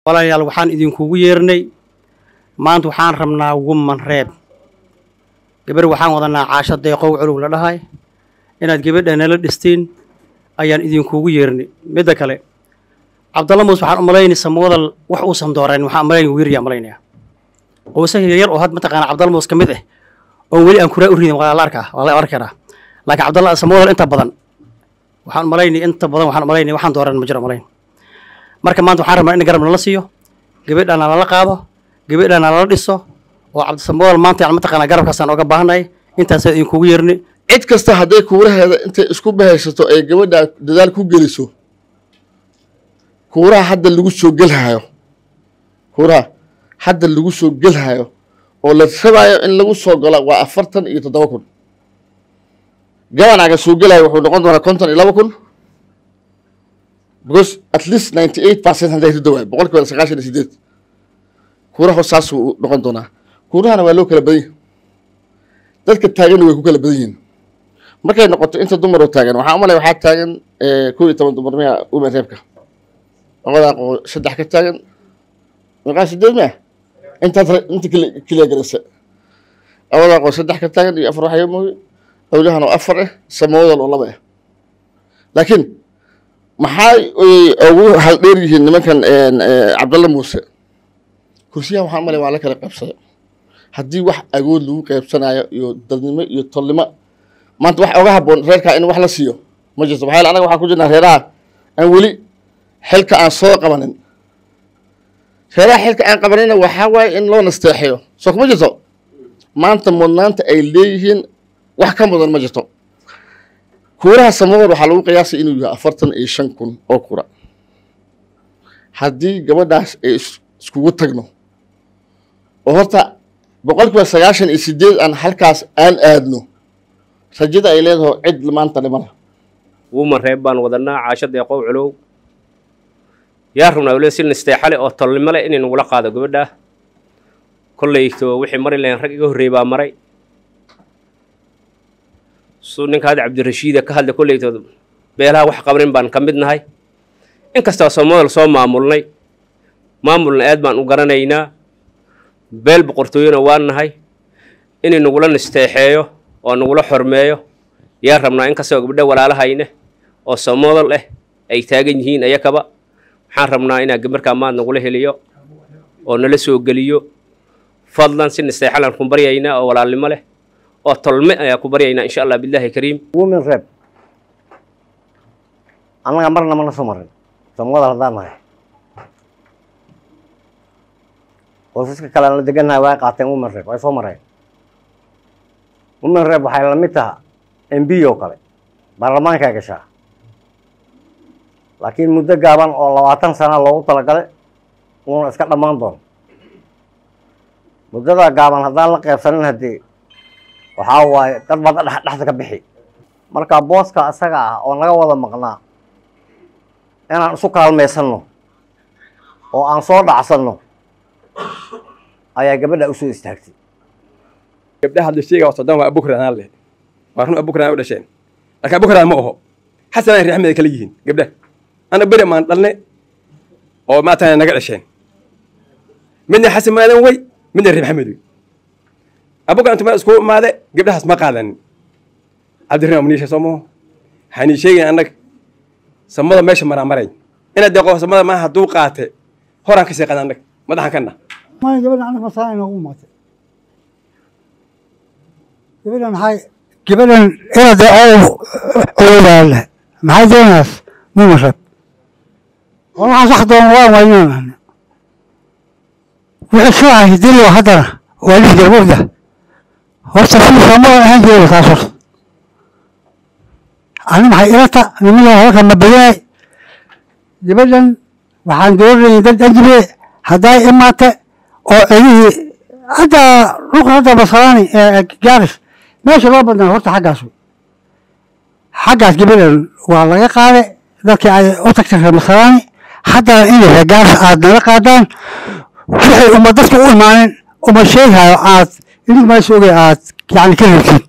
walaalayaal waxaan idinkugu yeernay maanta waxaan rabnaa woman reeb gabar waxaan wadanaa caasho deeqow culug la dhahay inaad gabadha nala dhistiin ayaan idinkugu yeernay midda kale cabdalla muuse waxaan u malaynay samwadal wax uusan doorayn waxaan malaynay wiiriyaa malaynaya oo isaga yar oo had mataqaana cabdalla muuse ka mid ah oon weli aan kuraa u ridin waa la arkaa waa la arki karaa laakiin cabdalla samwadal inta badan waxaan u malaynay inta badan waxaan u malaynay waxaan dooran ma jiro malayn marka maanta waxaan rabnaa in garab nala siiyo gabadhana lala qaado gabadhana lala dhiso oo cabdisamawal maanta yani mataqaanaa garabkaasaan oga baahannahay intaasaan idinkugu yeernay cid kasta hadday kuuraheeda intay isku bahaysato ay gabadha dadaal ku geliso kuuraha hadda lagu soo gelhayo kuuraha hadda lagu soo gelhayo oo la rabaayo in lagu soo galo waa afartan iyo toddoba kun gabanaga soo gelayo wuxuu noqon doonaa konton iyo laba kun because at least ninety eight percent hadday rido waay boqol kiiba sagaashan iyo sideed kuuraha saasuu noqon doonaa kuurahana waa loo kala badan yahi dadka taaganna way ku kala badan yihiin markay noqoto inta dumar oo taagan waxaa umalay waxaa taagan kow iyo toban dumar miya umen reebka labadaa qoo saddex ka taagan meeqaa sideed miya intaad inta keliya garaysa labadaa qoo saddex ka taagan iyo afar waxaya mooye awlahan oo afar ah samawadal oo laba ah laakiin maxay ugu haldheer yihiin nimankan cabdalla muuse kursiyahan waxaa umalay waa la kala qaybsaday haddii wax agood lagu qaybsanayo iyo dadnimo iyo tolnimo maanta wax oga haboon reerkaa in wax la siiyo ma jirto maxaa yeele anaga waxaan ku jirnaa reeraha aan weli xilka aan soo qabanin reeraha xilka aan qabanina waxaa waaye in loo nasteexeyo soo kuma jirto maanta mudnaanta ay leeyihiin wax ka mudan ma jirto kuuraha samadood waxaa lagu qiyaasay inuu yahay afartan iyo shan kun oo kura haddii gabadhaas ay iskugu tagno oo horta boqol kiiba sagaashan iyo sideed aan halkaas aan aadno rajada ay leedaho cid maanta dhimana wuman reeb baan wadanaa caasho deeqow culow yaa rabnaa waliba si nasteexale oo tolnimo leh inay nagula qaado gabadha kollayto wixii mari lahayn rag iga horreey baa maray suu ninka hadda cabdirashiida ka hadla kollayto beelaha wax qabanin baan ka mid nahay inkastoo soomodal soo maamulnay maamulna aad baan u garanaynaa beel boqortooyona waan nahay inay nagula nasteexeeyo oo nagula xormeeyo yaa rabnaa inkastoo gabdho walaalahayne oo soomodal ah ay taagan yihiin ayakaba waxaan rabnaa inaa markaa maad nagula heliyo oo nala soo geliyo fadlan si nasteexalaan ku baryaynaa oo walaalnimo leh oo tolme ayaa ku baryaynaa insha allah billahi kariim women rep annaga marna mana soo marin soomodal haddaan nahay qoysaska kale aan la degannahay way qaateen women rep way soo mareen women rep waxay la mid taha m b oo kale baarlamaankaa gashaa laakiin muddo gaaban oo labaatan sana loogu talagalay uuna iska dhammaan doono muddadaa gaaban haddaan la qaybsanin haddii waxaa waaye dad bada dhex dhexda ka bixi marka booska asaga ah oo naga wada maqnaa inaan isu kaalmaysanno oo aan soo dhacsanno ayaa gabadha usoo istaagtay gabdhaha hadda sheega soddon waa abukraan leh waa run abukraan u dhasheen laakiin abukraan ma oho xasanaan reer axmed kala yihiin gabdhaha ana beri maan dhalne oo maatana naga dhasheen midna xasan maadan wey midna reer maxamed wey abukraan tuma isku imaade gabdhahaas ma qaadanin cabdirahmaan maniisha soo maho waxaan sheegayn annaga samada meesha maraa maray inaad deeqo samada maaha hadduu qaate horaan ka sii qaada annaga madaxan kana maya gabadha anaga masaa inoogu imaatay gabadhan maxay gabadhan inaad oo oolaale maxay doonaas muma rab oo waxaan sax doona waan waynaan wixii soo ahay dilo haddana waa lix gabadha horta si soomada ahaan jeeda taas horta ani maxay ilata nimada halka ma badanay gabadhan waxaan dooranayay dad ajibe hadday imaate oo celihii hadda dhulka hadda basalaani gaaris meesha loo badnaa horta xaggaas wey xaggaas gabadhan waa laga qaaday dadkii ay u tagtay reer masalaani haddana in reer gaaris aad nala qaadaan wixii uma dadka u imaanin uma sheegayo aad idigmaas ogay aad yani ka heltiin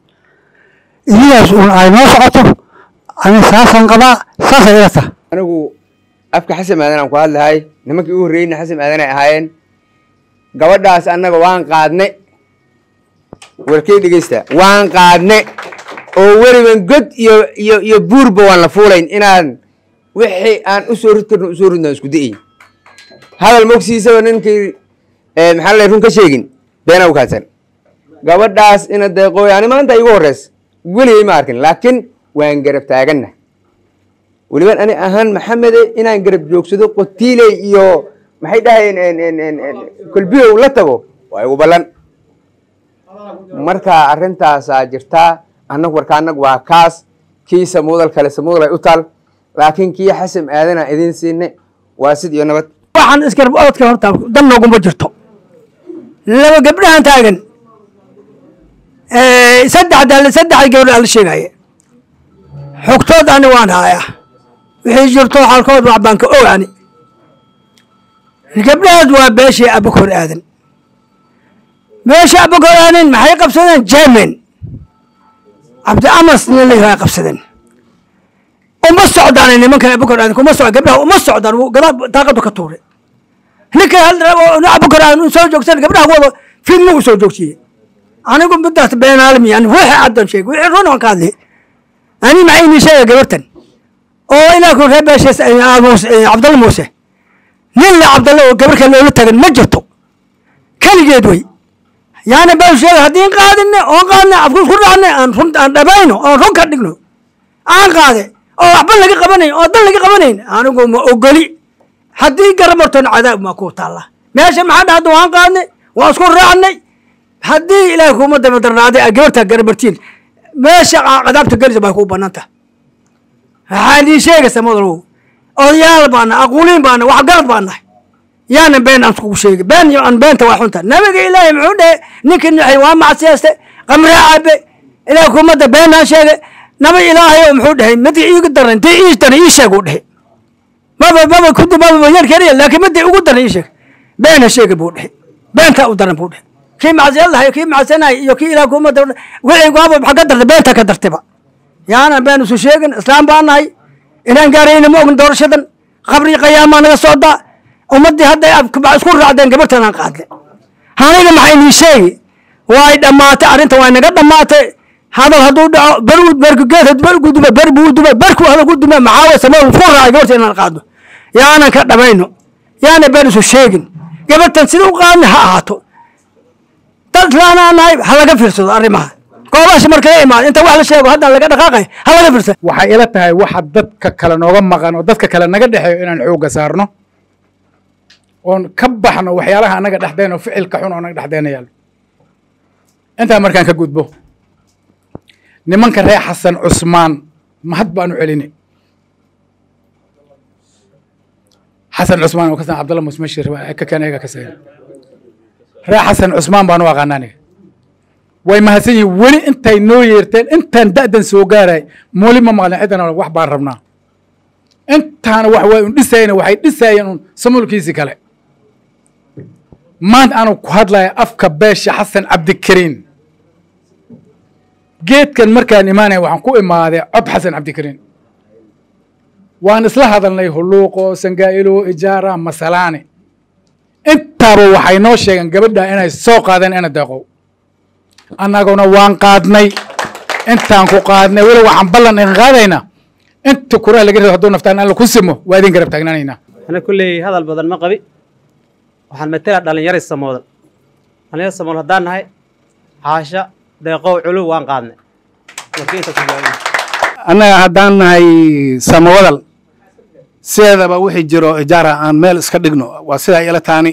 idigaas un ay noo socoto ani saasaan qabaa saasay ila tahay anigu afka xasan aadan aan ku hadlahay nimankii u horreeyeyna xasan aadan ay ahaayeen gabadhaas annaga waan qaadne warkey dhegeysta waan qaadne oo weliban god iyo iyo iyo buurba waan la fuulayn inaan wixii aan usoo rid karno usoo ridno aan isku da'ayn hadal mogsiisaba ninkii eh, maxaa la run ka sheegin beena u kaadsan gabadhaas ina deeqooy ani maanta igu horreys weligay ma arkin laakiin waan garab taaganna weliban ani ahaan maxamede inaan garab joogsado qotiiley iyo maxay dhahayeen kolbiyow la tago waa igu ballan marka arrintaasaa jirtaa annagu warka annagu waa kaas kii samuudal kale samuudal ay u taal laakiin kii xasan aadana idin siinne waa sid iyo nabad waxaan isgarab orodka horta dan nooguma jirto laba gabdhahan taagan saddex saddex gabdha la sheegaya xogtood ani waan hayaa wixii jirto xalkood wax baan ka ogaani gabdhahaas waa beeshii abakor aadan beeshii abakor aadan maxay qabsadeen jemen cabdi amas nin la yihahda qabsadeen uma socdaan nimankan abakor aadan kuma socdaan gabdhaha uma socdaan wuu gadaal daaqadu ka tuuray ninka hal abakor aadan soo joogsan gabdhaha wada fidma u soo joogsiye anigu midaas beenaalmi yani wixii caddan sheeg wixii run aan ka hadli ani maxay inii sheega gabartan oo ilaa ku reer beeshees cabdalla muuse nin le cabdalle oo gabar kale loola tagan ma jirto keligeed wey yaani baan sheega haddii qaadine oon qaadne afku isku raacne aan run aan dhabayno oon run ka dhigno aan qaade oo waxba laga qabanayn oo dan laga qabanayn anigu ma ogoli haddii garamartona cadaab maa ku taalla meesha maxaa dhahda waan qaadne waan isku raacnay haddii ilaahay kuma dabadarnaaday a gabartaa garamartiin meesha cadaabta gelisa bay ku bananta waxaa idin sheegaysa madalow odayaal baana aquuliin baana waxgarad baa nahay yaana been aan iskugu sheegay been iyo aan beenta waa xunta nabiga ilaahay muxuu dhehe ninkii nuxay waa macsiyaaste qamraa cabe ilaahay kumada beenaan sheegay nabi ilaahay oo muxuu dhehay midii iigu daran intii ii daran ii sheeg uu dhehe maba maba kudu maba yar keliya laakiin midii ugu daran ii sheeg beena sheega buu dhehe beentaa u daran buu dhehe kii macsiyad lahay kii macsanay iyo kii ilaah kumada wixii waaba maxaa ka dartay beenta ka dartayba yaana been isu sheegin islaam baa nahay inaan gaarayna ma ogin doorashadan qabri qayaamaa naga socdaa ummaddii hadday isku raacdeen gabartan aan qaadle aniga maxay nii sheegi waay dhammaatay arrinta waa naga dhammaatay hadal hadduu dhaco ber berkugeed ber guduma ber buu duma berku hadal ku duma maxaa way samee isku raacay gabarta inaan qaadno yaanan ka dhamayno yaana been isu sheegin gabartan sida u qaadna ha ahaato dad islaanaa nahay ha laga fiirsado arrimaha goobaasha markala imaado inta wax la sheego haddaan laga dhaqaaqay ha laga fiirsado waxay ila tahay waxa dadka kale nooga maqan oo dadka kale naga dhexeeyo inaan xoogga saarno oon ka baxno waxyaalaha anaga dhexdeen oo ficilka xun oo naga dhexdeena yaallo intaa markaan ka gudbo nimanka reer xasan cusmaan mahad baan u celini xasan cusmaan oo kasan cabdalla musmashir ka keen eega ka sayn reer xasan cusmaan baan u aqaana aniga way mahadsan yihiin weli intay noo yeerteen intaan da'dan soo gaaray mooli ma maqlin ciddana wax baan rabnaa intaana wax way un dhisayna waxay dhisayeen un samulkiisi kale maanta aanu ku hadlaya afka beesha xasan cabdikariin geedkan markaan imaanaya waxaan ku imaaday cod xasan cabdikariin waan isla hadalnay hulluuqo sangaa'ilo ijaara masalaani intaaba waxay noo sheegeen gabadha inay soo qaadeen ina deeqow annaguna waan qaadnay intaan ku qaadnay weli waxaan ballan idin qaadaynaa inta kuraha laga reebo hadduu naftaan alla ku simo waa idin garab taagnaanaynaa ana kulley hadal badan ma qabi waxaan matela dhallinyari samoodan dhallinyar samood haddaan nahay caasha deeqow culu waan qaadnay annaga haddaan nahay samawadal sideedaba wixii jiro ijaara aan meel iska dhigno waa sidaa ila taani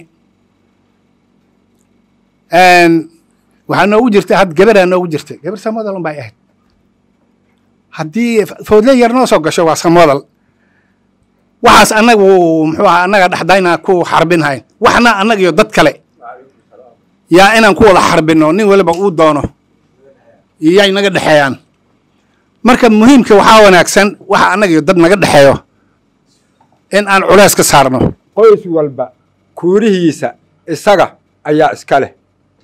waxaa noogu jirtay had gabaraa noogu jirtay gabar samawadal unbay ahayd haddii foodle yar noo soo gasho waa samawadal waxaas annagu muxuu aha annaga dhexdayna ku xarbinhayn waxna annaga iyo dad kale yaa inaan ku wada xarbino nin waliba uu doono yay naga dhexeeyaan marka muhiimka waxaa wanaagsan waxa annaga iyo dad naga dhexeeyo in aan culays ka saarno qoys walba kuurihiisa isaga ayaa iska leh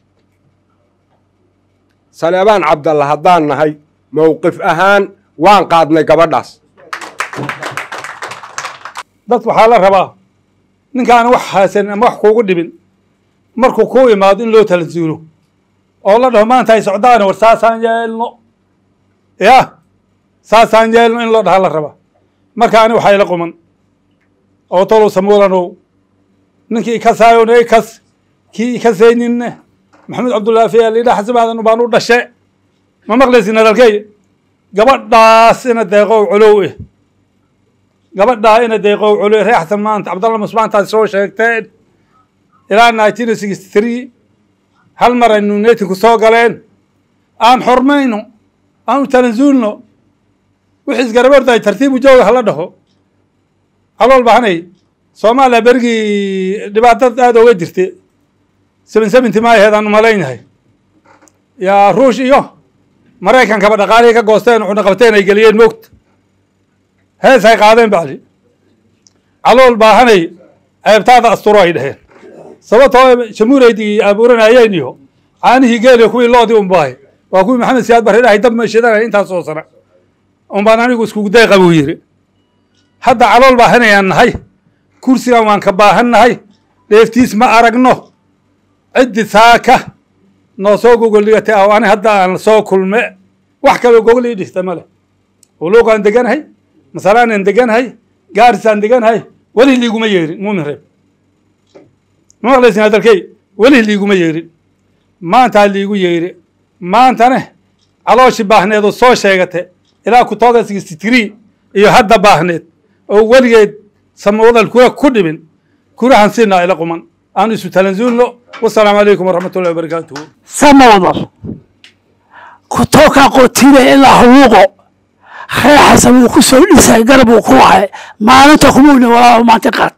saleebaan cabdalla haddaan nahay mowqif ahaan waan qaadnay gabadhaas dad waxaa la rabaa ninkaan wax haasan ama wax kuugu dhibin markuu kuu imaado in loo talansuulo oo la dhaho maanta ay socdaan war saasaan yeelno ya saasaan yeelno in loo dhaha la rabaa marka ani waxaa ila quman oo tolow samuulanow ninkii ikasaayon ikas kii ikasayninne maxamed cabdullaahi fiya lidha xasimaadan baan u dhashe ma maqlaysin hadalkey gabadhaas ina deeqow culow eh gabadhaa ina deeqow culow ree xasan maanta cabdalla musmaantaad soo sheegteen ilaa nineteen sixty three hal mar aynu netinku soo galeen aan xormayno aan u talansuulno wixii isgarabartahay tartiibu jooga hala dhaho calool bahanay soomaaliya berigii dhibaatada aada oga jirta seven seventy maayaheed aan malaynahay yaa ruush iyo maraykankaba dhaqaalihii ka goosteen cuna qabteen ay geliyeen moogta hees ay qaadeen bacdi calool baahanay ceebtaada asturo ay dheheen sababtoo jamuuraydii abuuranayeen iyo caanihii geeliyo kuwii loodii unbaahay waa kuwii maxamed siyaad barre dhahay dab meeshadanaya intaasoo sana un baan anigu iskugu deeqa buu yidhi hadda calool baahanayaan nahay kursigan waan ka baahan nahay dheeftiis ma aragno ciddi saaka noo soo gogoldhigatay ah ani hadda aan soo kulme wax kaloo gogol ii dhista ma leh uluuqaan deganahay masalaanan deganahay gaarisaan deganahay weli liiguma yeerin muumin reeb ma maqlaysin hadalkey weli liiguma yeerin maantaa liigu yeeri maantane calooshii baahneedu soo sheegate ilaa kutooda sixty three iyo hadda baahneed oo weligeed samwadal kura ku dhibin kurahan siinaa ila quman aan isu talansuulno wasalaamu calaykum waraxmat ullahi wabarakaatuhu samawdal kutoka qotida ilaa huwuuqo reer xasan wuu ku soo dhisay garab uu ku wahay maalinta kumuuni walaahu maanta qaad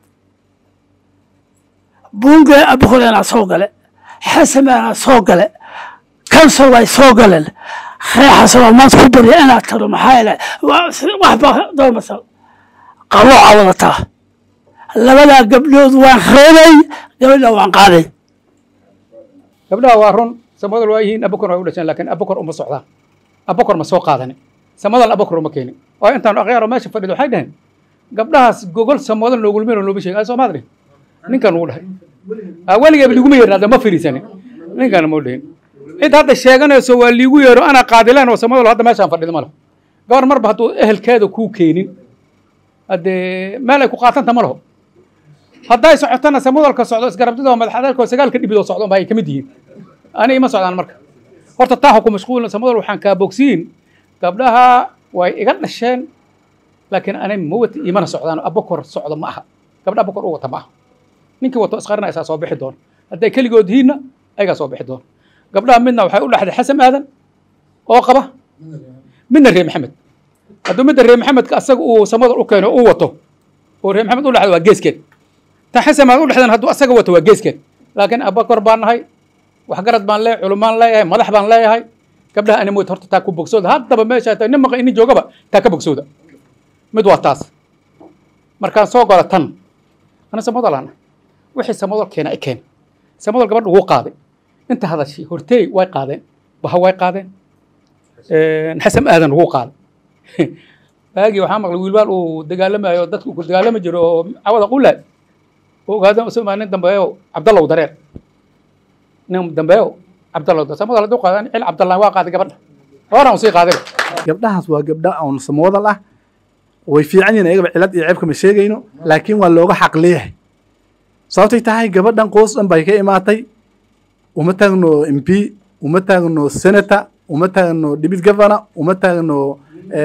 bunge abukuleena soo gale xasameena soo gale kansol way soo galeen reer xasan waa maanta ku barya inaad taro maxaa yeele waxba doormasal qalooca wadataa labadaa gabdhood waan reebay gabadha waan qaaday gabdhaha waa run samadal waa yihiin abukor way u dhasheen laakiin abukor uma socdaan abukor ma soo qaadanin samadal abukor uma keenin oo intaan akhyaaro meesha fadhido waxay dhaheen gabdhahaas gogol samadal noogulmeen oo nooba sheegay ay soomaad dhihin ninkan uu dhahay weligeeba liguma yeerin hadda ma firiisanin ninkan ma dhihin cid hadda sheeganayso waa liigu yeero anaa qaadileen oo samadal hadda meeshaan fadhido male gabar marba hadduu ehelkeeda kuu keenin haddee meel ay ku qaatanta ma laho hadday socotana samadalka socdo isgarabdidoo madaxadeelkoo sagaalka dhibidoo socdo ba ay ka mid yihiin ani ima socdaan marka horta taa ku mashquulna samadal waxaan kaa bogsiin gabdhaha way iga dhasheen laakiin ani ma wata imana socdaan abokor socdo ma aha gabdha abokor u wata ma aha ninkii wato isqarina isaa soo bixi doona hadday keligood yihiinna ayagaa soo bixi doona gabdhaha midna waxay u dhexday xasan aadan oo qaba midna reer maxamed hadduu midda reer maxamedka asaga uu samadal u keeno uu wato oo reer maxamed u dhexda waa geeskeed ta xasan aadan u dhexdan hadduu asaga wato waa geeskeed laakiin abokor baan nahay waxgarad baan leeyahay culumaan leeyahay madax baan leeyahay gabdhaha ani mood horta taa ku bogsooda haddaba meesha nin maqa inin joogaba taa ka bogsooda mid waa taas markaan soo galo tan ana samadal ana wixii samadal keena i keen samadal gabadha ugu qaaday inta hadashay horteey way qaadeen baha way qaadeen xasan aadan ugu qaaday baagii waxaa maqlay wiilbaal uu dagaalamayo dadka uu ku dagaalami jiro oo cawada qulaay oo ogaada soma nin dambeeyo cabdallow dareer nin dambeeyo cabdallow dareer samadal hadduu qaadaan cil cabdallah waa qaaday gabadha horan sii qaaday gabdhahaas waa gabdha oon samoodal ah way fiican yihin ayagaba cilad iyo ceebka ma sheegayno laakiin waa looga xaq leeyahay sababtay tahay gabadhan qoos dhan bay ka imaatay uma taagno m p uma taagno senator uma taagno debit governor uma taagno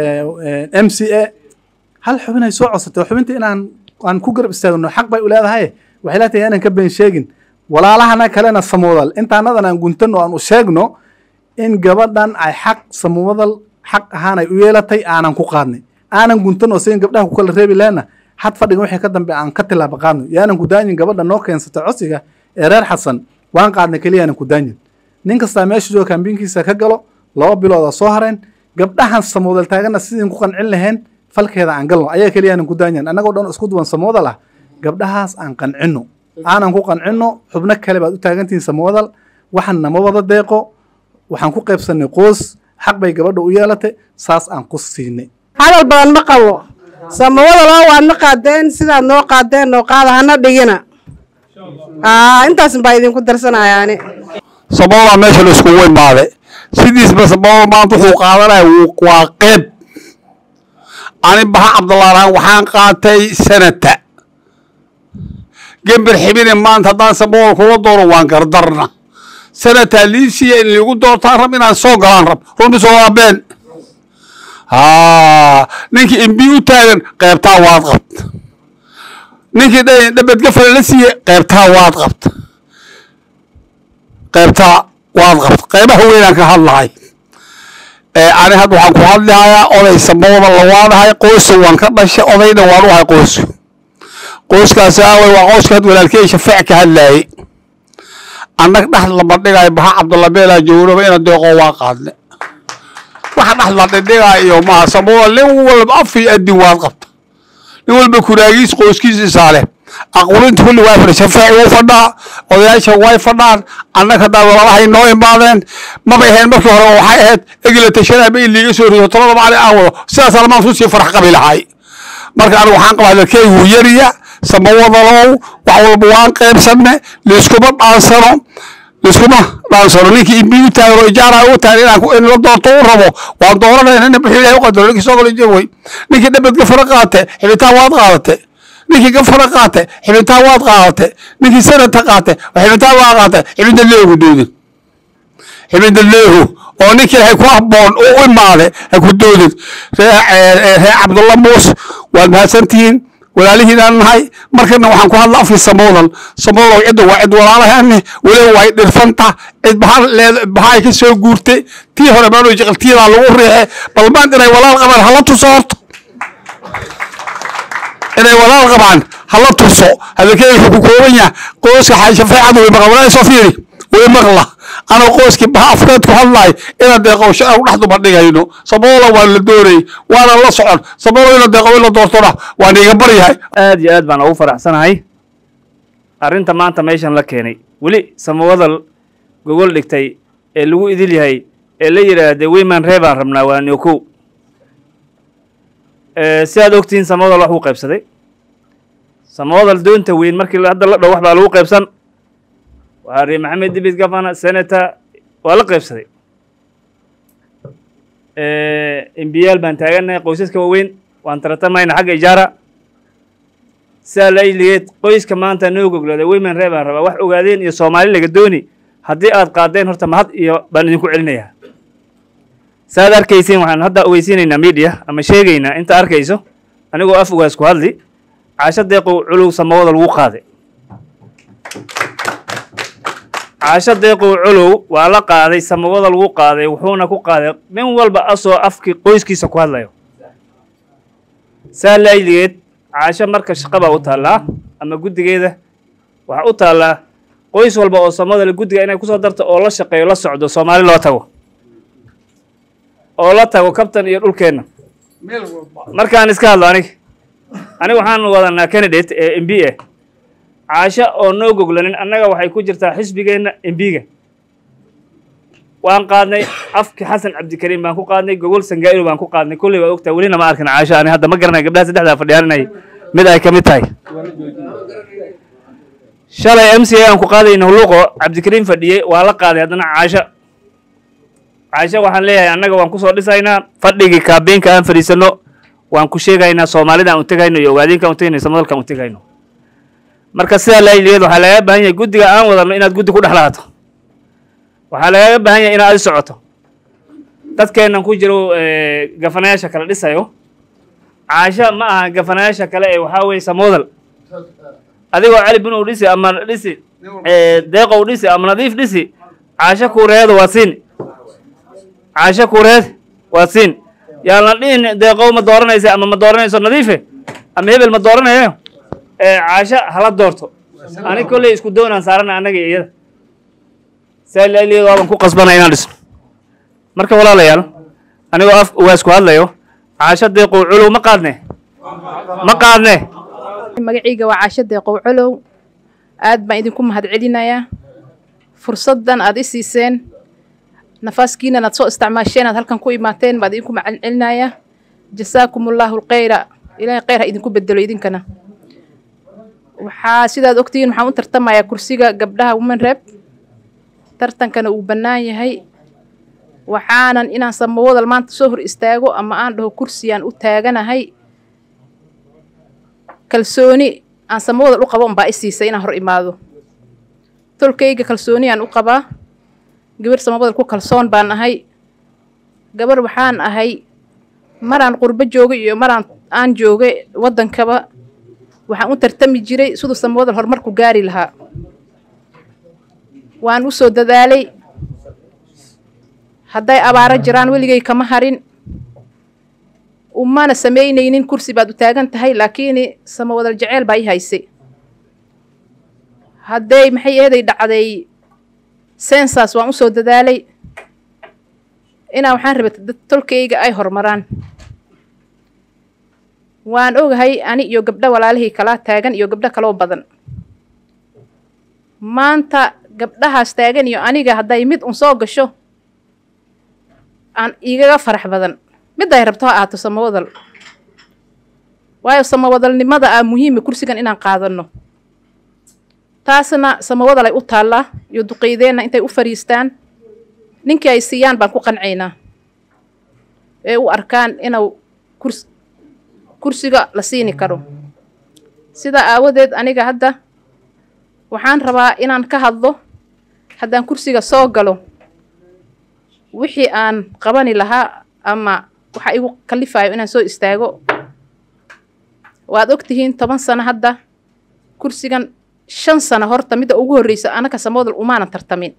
m c a hal xubin ay soo codsatay xubinta inaan aan ku garab istaagno xaq bay u leedahay waxay leetahay inaan ka been sheegin walaalahana kalena samoodal intaanadan aan guntano aan u sheegno in gabadhan ay xaq samoodal xaq ahaan ay u yeelatay aanan ku qaadnay aanan guntan oo sigan gabdhaha ku kala reebi lehna had fadhiga wixii ka dambe aan ka tilaaba qaadno yaanan ku daanyin gabadha noo keensatay codsiga ee reer xasan waan qaadnay keliya aanan ku daanyin nin kastaa meesha jooga kambiinkiisa ka galo laba bilooda soo hareen gabdhahan samoodal taagana sidin ku qancin laheen falkeeda aan galno ayaga keliya aanan ku daanyin annagoo dhan isku duwan samoodal ah gabdhahaas aan qancino aanan ku qancino xubno kale baad u taagantihiin samoodal waxan nama wada deeqo waxaan ku qaybsanay qoos xaq bay gabadha u yeelatay saas aan ku siinay hadal badan ma qabo samawada loo waadna qaadeen sidaad noo qaadeen noo qaada hana dhigina aa intaas baa idinku darsanayaani sababaa meesha la iskugu imaaday sidiisba sababa maanta wuxuu qaadanaya wuu- waa qeyb ani baha cabdulaalaan waxaan qaatay sanata gember xibine maanta haddaan sababal kula doono waan gardarna sanata liisiya in liigu doortaan rab inaan soo galaan rab runti soo waa been haa ninkii imbi u taagan qeybtaa waad qabta ninkii dha- dhabadgafale la siiye qeybtaa waad qabta qaybtaa waad qabta qaybaha weynaan ka hadlahay ee ani hadda waxaan ku hadlahayaa oday samooda lawaadahay qoysa waan ka dhashay odayna waan u ahay qoyska qoyskaasi aaway waa qoyska had walaalkey shafaac ka hadlaayey annag dhexda lama dhigayo baha cabdulabeelaa joognoba ina deeqoo waa qaadne waxa dhexda la dhidhigaa iyo maha samooda nin walba af iyo adin waad qabta nin walba kuraagiis qoyskiisa isaale aqulinta kulli waa fadhi shafaaci wuu fadhaa odayaasha way fadhaan annaga haddaa walaalahay noo imaadeen mabay ahayn markii hore waxay ahayd egila tashanaa ba in liiga soo rido tolada macali aan wado sidaas alamaan su sii farax qabi lahay marka anigu waxaan qabaa dalkeygu yariya samawadalow wax walba waan qaybsanne liiskuma dhaansano liiskuma dhaansano ninkii imbi u taagan oo ijaara u taagan inaan ku- in la doorto u rabo waan dooranayna nin bixi ilahay u qadaro ninkii soo galo jaway ninkii dhabad gafara qaate xibitaan waad qaadate ninkii gafara qaate xibintaan waad qaadate ninkii sanadka qaate xibintaan waa qaate xibinta leegu doodin xibinta leehu oo ninkii hay ku habboon u u imaade ha ku doodin ree ee, ree cabdulla muus waad mahadsantihiin walaalihiinaan nahay markana waxaan ku hadla afkii samoodan samoodow cidda waa cid walaalahane weliba way dhirfanta cid baha leed bahay ka soo guurtay tii hore maanu jeqaltiyadaa lagu riixe bal maanta inay walaal qabaan hala tuso horta inay walaal qabaan hala tuso hadalkeeda wuxuu ku kooban yahay qoyska xaashafeecadu way maqla walaa soo fiiri way maqla anoo qoyskii baha afkeed ku hadlaay inaad deeqowsho aan dhex duba dhigayno saboola waa la doonay waana la socon saboola ina deeqo in la doortona waan iga baryahay aad iyo aad baan ugu faraxsanahay arrinta maanta meeshan la keenay weli samawadal gogol dhigtay ee lagu idil yahay ee la yidhaahde wiman ree baan rabnaa waa niokow si aad ogtihiin samawadal wax uu qaybsaday samawadal doonta weyn markii la- hadda la dhow wax baa lagu qaybsan waxaa ri maxamed dibit gavana senator waa la qaybsaday embiyaal baan taagannahay qoysaska waaweyn waan taratamayna xagga ijaara sidaa la iligeed qoyska maanta noo goglada women ree baan rabaa wax ogaadeen iyo soomaali laga dooni haddii aad qaadeen horta mahad iyo baan idinku celinayaa saaad arkaysiin waxaan hadda ogeysiinaynaa media ama sheegaynaa inta arkayso anigoo af ugaas ku hadli caasho deeqow culuw samawada lagu qaaday caasho deeqow culuw waa la qaaday samawada lagu qaaday wuxuuna ku qaaday nin walba asoo afkii qoyskiisa ku hadlayo saa laayligeed caasho marka shaqa baa u taallaa ama guddigeeda waxaa u taallaa qoys walba oo samadale guddiga inay kusoo darto oo la shaqeeyo la socdo soomaali loo tago oo la tago kabtan iyo dhulkeenna markaan iska hadlo anig aniga waxaan wadanaa candidate ee m b a caasho oo noo goglanin annaga waxay ku jirtaa xisbigeenna embiga waan qaadnay afki xasan cabdikariim baan ku qaadnay gogol sangaa'ilo baan ku qaadnay kolley waa ogtaa welina ma arkin caasho ani hadda ma garanay gabdhaha saddexdaa fadhiyaan inay mid ay ka mid tahay shalay m c a aan ku qaadayna huluuqo cabdikariim fadhiyey waa la qaaday haddana caasho caasho waxaan leeyahay annaga waan kusoo dhisaynaa fadhigii kaabeenka aan fadhiisano waan ku sheegaynaa soomaalida aan u tegayno iyo ogaadeenka aan u tegayno iyo samadalka aan u tegayno marka sidaa laayiligeed waxaa lagaga baahan yahay guddiga aan wadano inaad guddi ku dhex lahaato waxaa lagaga baahan yahay inaad adi socoto dadkeennan ku jiro eh, gafanayaasha kale dhisayo caasho ma aha gafanayaasha kale ee waxaa weeye samoodal adigoo cali bin uu dhisi ama dhisi eh, deeqow dhisi ama nadiif dhisi caasho kuureedu waa siin caasho kuureed waa siin yaa la dhihin deeqow ma dooranaysa ama ma dooranayso nadiife ama hebel ma dooranayo ee caasho hala doorto ani kolley isku doonaan saarana annaga iyo iyada saalaliyeed waaban ku qasbana inaan dhisno marka walaalayaal anigoo af ugaas ku hadlayo caasho deeqow culow ma qaadne ma qaadne magacayga waa caasho deeqow colow aad baan idinku mahadcelinayaa fursaddan aad i siiseen nafaaskiinan aad soo isticmaasheen aad halkan ku imaateen baad idinku mahadcelinayaa jasaakum allaahu alkhayra ilaahay kheyr ha idinku bedelo idinkana waxaa sidaad ogtihiin waxaan u tartamayaa kursiga gabdhaha women rep tartankana uu bannaan yahay waxaanan inaan samawadal maanta soo hor istaago ama aan dhaho kursiyaan u taaganahay kalsooni aan samawadal u qabo unbaa i siisay inaan hor imaado tolkayga kalsooniyaan u qabaa gabar samawadal ku kalsoon baan ahay gabar waxaan ahay maraan qurbo joogay iyo maraan aan joogay waddankaba waxaan u tartami jiray siduu samawadal horumarku gaari lahaa waan u soo dadaalay hadday abaaro jiraan weligay kama harin umana samaynaynin kursi baad u taagan tahay laakiin samawadal jeceyl baa ii haysay hadday maxay eeday dhacday sensas waan u soo dadaalay inaa waxaan rabay dad tolkayga ay horumaraan waan ogahay ani iyo gabdho walaalihii kalaa taagan iyo gabdho kaloo badan maanta gabdhahaas taagan iyo aniga hadday mid un soo gasho aan igaga farax badan midday rabto ha ahaato samawadal waayo samawadalnimada ah muhiima kursigan inaan qaadanno taasna samawadal ay u taallaa iyo duqeydeenna intay u fariistaan ninkii ay siiyaan baan ku qancaynaa ee u arkaan inuu kurs kursiga la siini karo sidaa aawadeed aniga hadda waxaan rabaa inaan ka hadlo haddaan kursiga soo galo wixii aan qabani lahaa ama waxa igu kalifayo inaan soo istaago waad og tihiin toban sano hadda kursigan shan sano horta midda ugu horreysa anaka samawadal umaanan tartamin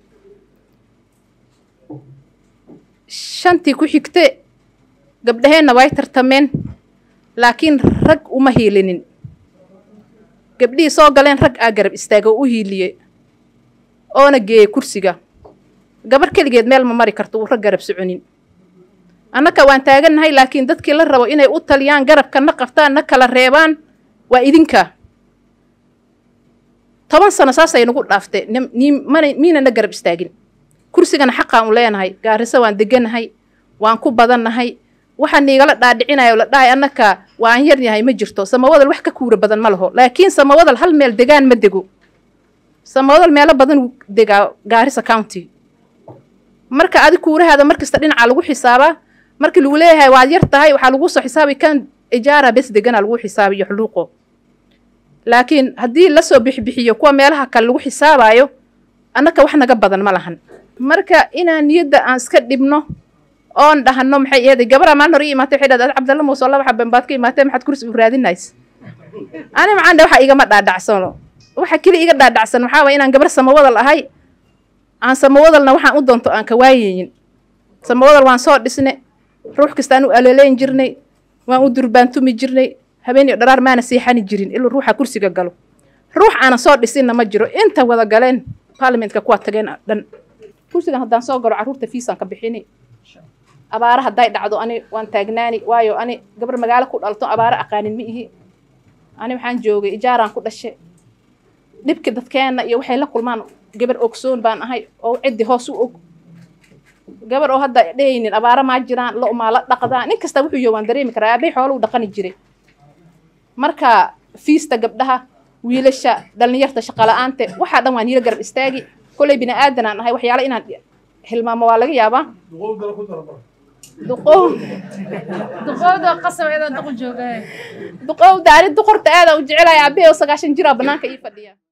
shantii ku xigte gabdhaheenna way tartameen laakiin rag uma hiilinin gabdhihii soo galeen rag aa garab istaaga oo u hiiliye oona geeyey kursiga gabar keligeed meel ma mari karto uu rag garab soconin annaka waan taagannahay laakiin dadkii la rabo inay u taliyaan garabka na qabtaan na kala reebaan waa idinka toban sano saasay nagu dhaafte mana miina na garab istaagin kursigana xaqaan u leenahay gaariso waan deganahay waan ku badannahay waxaa niigala dhaadhicinayo la dhahay annaka waan yaryahay ma jirto samawadal wax ka kuura badan ma laho laakiin samawadal hal meel degaan ma dego samawadal meelo badan degaa gaarisa county marka adi kuurahaada markasta dhinaca lagu xisaabaa markii lagu leeyahay waad yar tahay waxaa lagu soo xisaabi kan ijaara bes degana lagu xisaabiyo xuluuqo laakiin haddii lasoo bixbixiyo kuwa meelaha kale lagu xisaabayo annaka wax naga badan ma lahan marka inaan niyadda aan iska dhibno oon dhahano maxay eeday gabara maalin hore ii imaatay waxay dhahday cabdalla muuse laba xaben baad ka imaatay maxaad kursi u raadinays ani macaan dhe waxa igama dhaadhacsano waxa keli iga dhaadhacsan waxaa waye inaan gabar samawadal ahay aan samawadalna waxaan u doonto aan ka waayeyin samawadal waan soo dhisne ruux kastaan u aleeleyn jirnay waan u durbaantumi jirnay habeeniyo dharaar maana seexani jirin iluu ruuxa kursiga galo ruux aanan soo dhisinna ma jiro inta wada galeen baarlamentka kuwa tageen dhan kursigan haddaan soo galo carruurta fiisaan ka bixini abaara hadday dhacdo ani waan taagnaani waayo ani gabar magaalo ku dhalto abaaro aqaanin ma ihi ani waxaan joogay ijaaraan ku dhashe dhibki dadkeenna iyo waxay la kulmaan gabar ogsoon baan ahay oo ciddi hoos u og gabar oo hadda dhehaynin abaaro maa jiraan lo maa la dhaqdaa nin kasta wuxuu yo waan dareemi karaa aabay xoolo u dhaqani jiray marka fiista gabdhaha wiilasha dhallinyarta shaqala-aante waxaa dhan waan hiilo garab istaagi kolley bini aadanaan ahay waxyaala inaan hilmaamo waa laga yaabaa duqow duqowda qasabeda duqu jooga duqowda ani duqorta aada u jecelahay aabahey oo sagaashan jiraa banaanka ii fadhiya